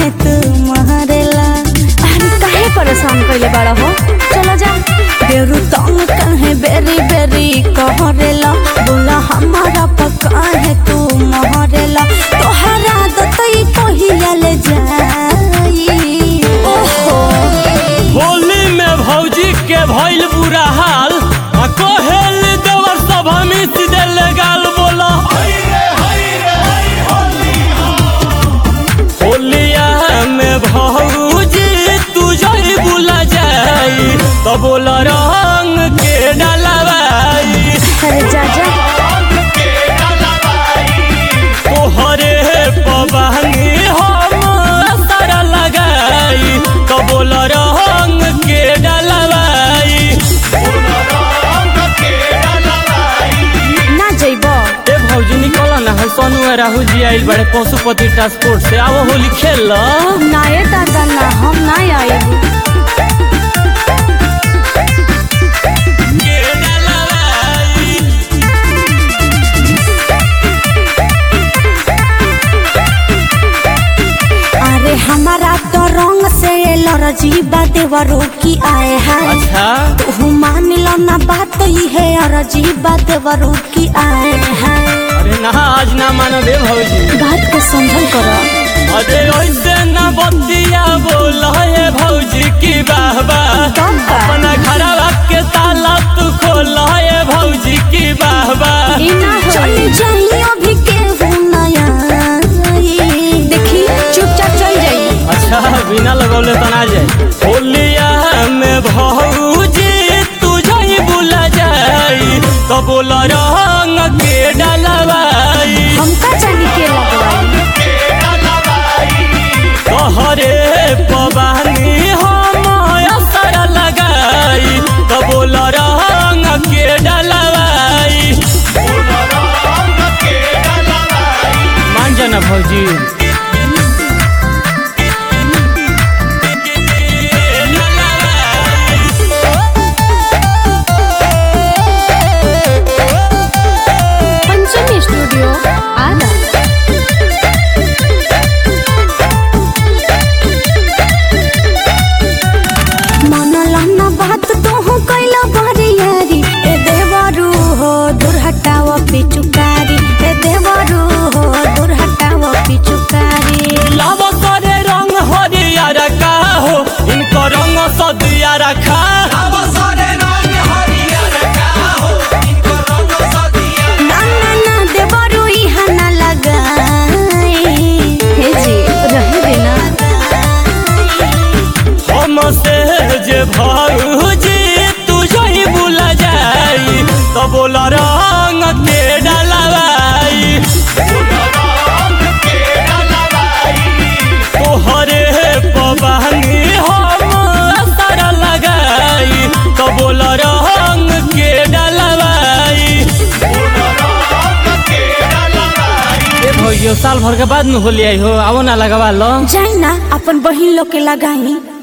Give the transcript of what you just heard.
काहे तू महरेला अरे काहे परेशान कइले बाड़ा हो चला जा बेरु तंग काहे बेरी बेरी कहरेला बोला हमारा पका है तू महरेला तोहरा दतई कहिया ले जाई ओहो होली में भौजी के भइल बुरा हाल आ कोहेल देवर सब हमी सीधे लगाल बोला होलिया में भौजी तू जई बुला जाई तो बोला रंग के डलवाई अरे जा जा तोहरे पबानी हम सारा लगाई तो बोल रंग के डलवाई ना जइबो ए भौजी निकल ना है सोनू और राहुल जी आइल बड़े पशुपति ट्रांसपोर्ट से आओ होली खेल लो ना ये दादा ना हम ना आएबू के डलवाई अरे हमारा तो रंग से लरजी देवरो की आए हैं अच्छा तू मान लो ना बात ही है अरजी देवरो की आए हैं अरे ना आज ना मानो बे भौजी बात को समझल करो अरे ऐसे ना बतिया बोल है भौजी की बाबा कब बा? अपना घरवा के ताला तू खोल है भौजी की बाबा ई ना चल होई जाइए अभी के नया देखी चुपचाप चल जाई अच्छा बिना लगौले तो ना जाए होलिया में भौजी तू जाई बुला जाई तो बोल रंग के डलवाई हमका जानी के लगवाई तोहरे पबानी हम असर लगाई तो बोल रंग के डलवाई मान जाना भौजी पंचमी स्टूडियो आदा मन लना बात तो हो कैला बरियारी ए देवरू हो दूर हटाव पिचुकारी ए देवरू हो दूर हटाव पिचुकारी लाव करे रंग हरियर का हो इनको रंग सदिया रखा ना ना ना देवरू इहा ना लगाई हे जी रहे देना हम से जे भौजी तू जही बुला जाई तो बोल रंग के डलवाई तोहरे पबानी हम असर लगाई तो बोल रंग के डलवाई ए भैया साल भर के बाद में होली आई हो आओ ना लगवा लो जाई ना अपन बहिन लोग के लगाई